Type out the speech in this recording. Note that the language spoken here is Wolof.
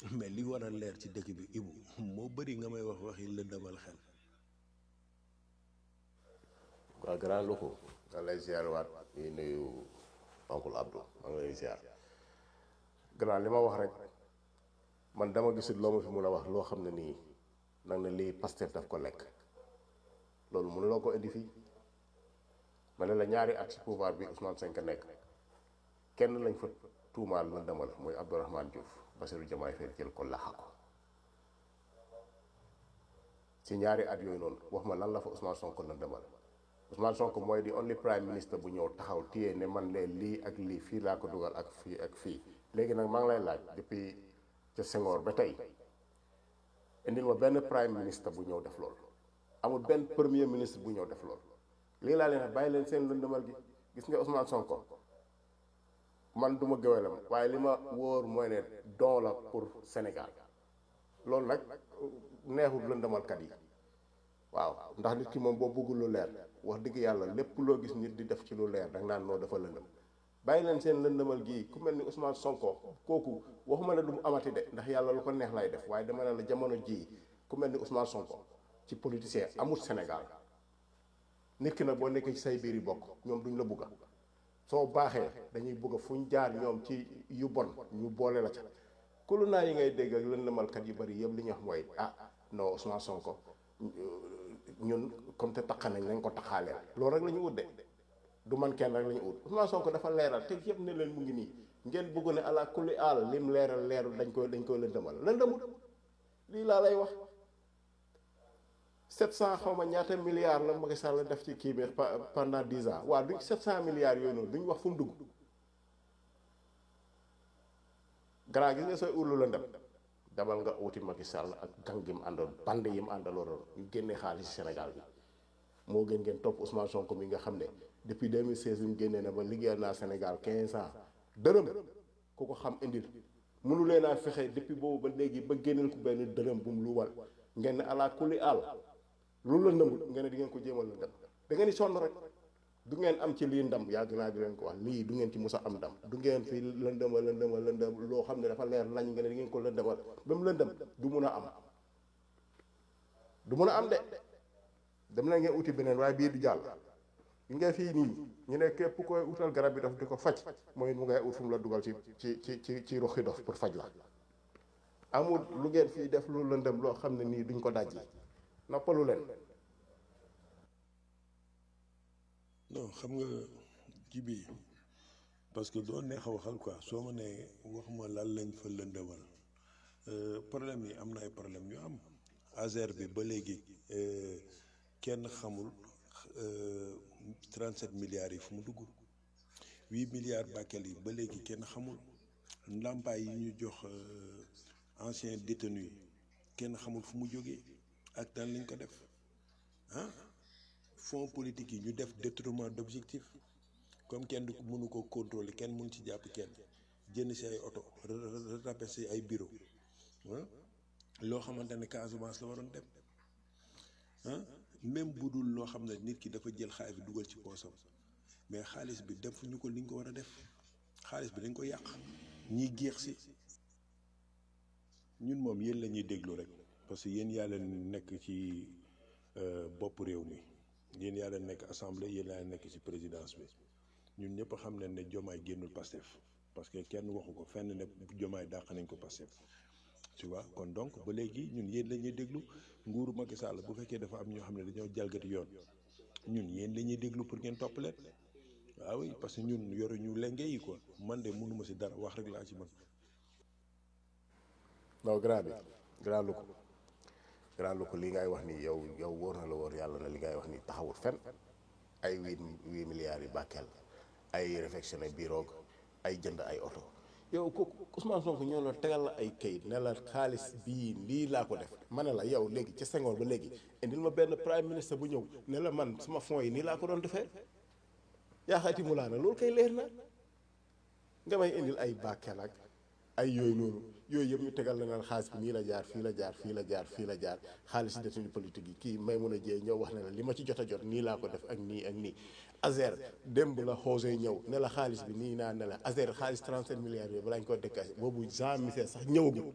mais li war a leer ci dëkk bi ibu moo bëri nga may wax waxi lëndëmal xel waaw grand loko nga lay ziar waat di nuyu oncle Abdou maa ngi lay ziar grand li ma wax rek man dama gisul loo ma fi mun a wax loo xam ne nii nag ne lii Pastef daf ko lekk loolu mënuloo ko indi fii ma ne la ñaari at ci pouvoir bi Ousmane Sonko nekk kenn lañ fa tuumaal la demal mooy Abdourahmane Diouf Bassirou Diomaye Faye jël ko laxa ko ci ñaari at yooyu noonu wax ma lan la fa Ousmane Sonko la demal Ousmane Sonko mooy di only prime minister bu ñëw taxaw téye ne man leen lii ak lii fii laa ko dugal ak fii ak fii léegi nag maa ngi lay laaj depuis ca Senghor ba tey indil ma benn prime minister bu ñëw def loolu amul benn premier ministre bu ñëw def loolu lii laa leen bàyyi leen seen lëndëmal gi gis nga Ousmane Sonko man du ma gëwelam waaye li ma wóor mooy ne don la pour Sénégal loolu nag neexul lëndëmalkat yi waaw ndax nit ki moom boo bëggul lu leer wax dëgg yàlla lépp loo gis nit di def ci lu leer danga naan noo dafa lëndëm bàyyi leen seen lëndëmal gii ku mel ni Ousmane Sonko kooku waxuma ne du mu amati de ndax yàlla lu ko neex lay def waaye dama ne la jamono jii ku mel ni Ousmane Sonko ci politicien amul Sénégal nit ki nag boo nekkee ci say biir yi bokk ñoom duñ la bugga soo baaxee dañuy bugga fu ñu jaar ñoom ci yu bon ñu boole la ca kulu naa yi ngay dégg ak lëndëmalkat yu bari yëpp li ñu wax mooy ah non Ousmane Sonko ñun comme te taqa nañ nañ ko taxaaleel loolu rek la ñu ut de du man kenn rek la ñu ut Ousmane Sonko dafa leeral te yëpp ne leen mu ngi nii ngeen bëgg ne ala kulli aal lim leeral leerul dañ koy dañ koy lëndëmal lëndëmut lii laa lay wax 700 xaw ma ñaata milliards la Macky Sall def ci kii bi pendant 10 ans waaw duñ 700 milliards yooyu noonu duñ wax fu mu dugg grand gis nga sooy urlu lëndëm dabal nga wuti Macky Sall ak gang gi mu àndoon bande yi mu àndaloon ñu génnee xaalis Sénégal bi moo gën ngeen topp Ousmane Sonko mi nga xam ne depuis 2016 bi mu génnee na ba liggéeyal naa Sénégal 15 ans dërëm ku ko xam indil mënu leen a fexe depuis boobu ba léegi ba génneel ko benn dërëm bu mu luwal ngeen ne ala kulli àll loolu la nëmbut ngeen ne di ngeen ko jéemal la dem da ngeen di sonn rek du ngeen am ci lii ndam yàgg naa di leen ko wax lii du ngeen ci musa am ndam du ngeen fi lëndëma lëndëma lëndëm loo xam ne dafa leer lañ ngeen ne di ngeen ko lëndëmal ba mu lëndëm du mun a am du mun a am de dem na ngeen uti beneen waaye bii du jàll li nga fii nii ñu ne képp koy utal garab bi dof di ko faj mooy mu ngay ut fu mu la dugal ci ci ci ci ci roxi dof pour faj la amul lu ngeen fii def lu lëndëm loo xam ne nii duñ ko dajji noppalu leen non xam nga ji bi parce que doo neex a waxal quoi soo ma nee wax ma lan lañ fa lëndëmal problème yi am na ay problème yu am Azer bi ba léegi kenn xamul 37 milliards yi fu mu dugg 8 milliards Bakel yi ba léegi kenn xamul ndàmpaay yi ñu jox ancien détenu yi kenn xamul fu mu jógee ak daan lañ ko def ah fonds politique yi ñu def détournement d'objectif comme kenn du ko mënu ko contrôler kenn mënu ci jàpp kenn jënd si ay oto rattrapé si ay bureau ah loo xamante ne Casamance la waroon dem ah même bu dul loo xam ne nit ki dafa jël xaalis bi dugal ci poosam mais xaalis bi defuñu ko li ñu ko war a def xaalis bi dañ ko yàq ñiy géex si ñun moom yéen la ñuy déglu rek parce que yéen yaa leen nekk ci bopp réew mi yéen yaa leen nekk assemblée yéen yaa leen nekk ci présidence bi ñun ñëpp xam nañ ne jomaay génnul Pastef parce que kenn waxu ko fenn ne jomaay dàq nañ ko Pastef tu vois kon donc ba léegi ñun yéen la ñuy déglu nguuru Macky Sall bu fekkee dafa am ñoo xam ne dañoo jalgati yoon ñun yéen la ñuy déglu pour ngeen topp leen waaw oui parce que ñun yoruñu lenge yi quoi man de mënuma ci dara wax rek laa ci mën. non grand bi grand lu ko grand lu ko li ngay wax ni yow yow wóor na la wóor yàlla na li ngay wax ni taxawul fen ay huit huit milliards yi bàkkeel ay réfectionné biroog ay jënd ay oto yow ko Ousmane Sonko ñoo la tegal la ay kayit ne la xaalis bii lii laa ko def ma ne la yow léegi ca Senghor ba léegi indil ma benn prime ministre bu ñëw ne la man sama fonds yi nii laa ko doon defee yaa xayti mu laa na loolu kay leer na nga may indil ay bàkkeel ak ay yooyu noonu yooyu yëpp ñu tegal la naan xaalis bi nii la jaar fii la jaar fii la jaar fii la jaar xaalis détenu politique yi kii may mun a jee ñëw wax ne la li ma ci jot a jot nii laa ko def ak nii ak nii Azer démb la xoosee ñëw ne la xaalis bi nii naa ne la Azer xaalis 37 milliards yooyu balaa ñu ko décaissé boobu Jean Michel sax ñëwagul